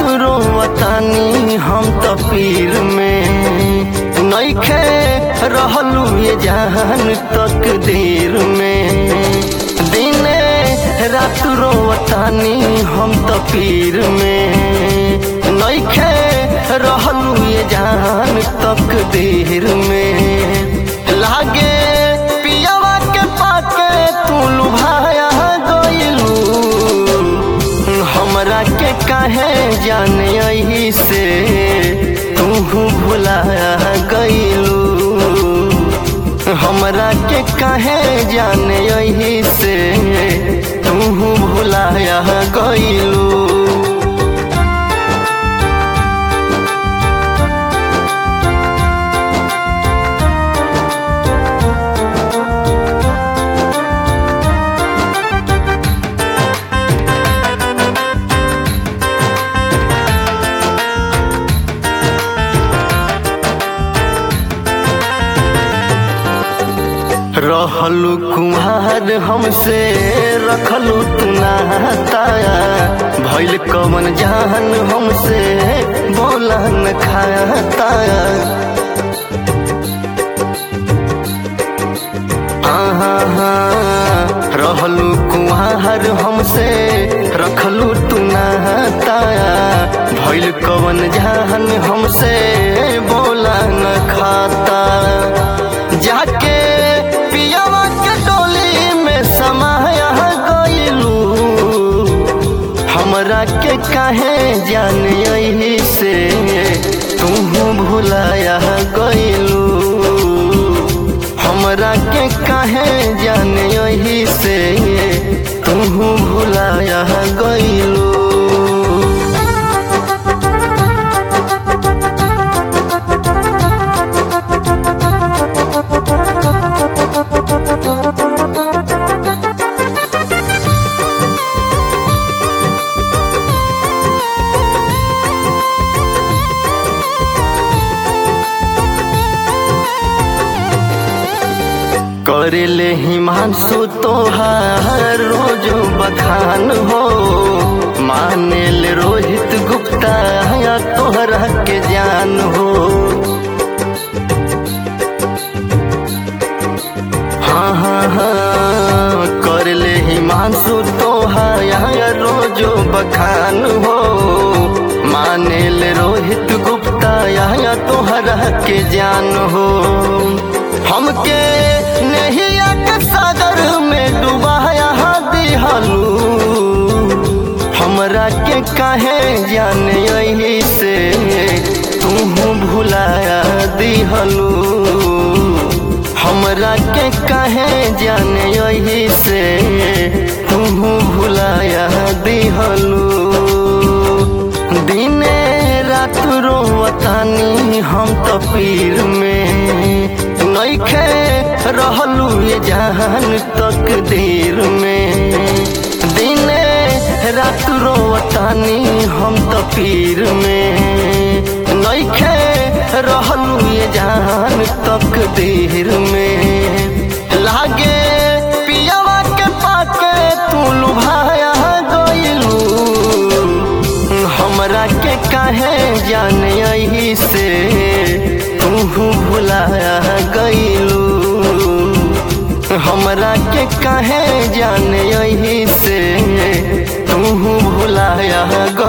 रोवतानी हम तो पीर में नइखे रहलू ये जान तक देर में दिने रात रोवतानी हम तो पीर में नइखे रहलू ये जान तक देर में लागे पियावा के पाके तू लुभाया गइलू हमरा के काहे जाने यही से तू भुलाया गइलू हमरा के काहे जाने यही से तू भुलाया गइलू रहलू कुम्हार हमसे रखलू तू नाताया भैल कवन जान हमसे बोला न खाताया रहलू कुम्हार हमसे रखलू तू नाताया भैल कवन जान हमसे बोला न खाता जाके पियावा के डोली में समाया गइलू हमरा के काहे जान यही से तू भुलाया गइलू हमरा के काहे जान यही से तू भुलाया गइलू करेले हिमांशु तोहार रोज बखान हो मानेल रोहित गुप्ता या तोहरा के जान हो हाँ हाँ हाँ करले हिमांशु तोहार रोज बखान हो मानेल रोहित गुप्ता या तोहरा के जान हो हमके नहिया के सागर में डुबाया दिहलू हमरा के काहे जाने यही से तू भुलाया दिहलू हमरा के काहे जाने यही से तू भुलाया दिहलू दिने रात रोवतानी हम तो पीर में नइखे रहलू ये जान तक देर में दिने रात रोवतानी हम तो पीर में नइखे रहलू ये जान तक देर में लागे पियावा के पाके तू लुभाया गइलू हमरा के काहे जान यही से तू भुलाया गइलू हमरा के काहे जान यही से तू भुलाया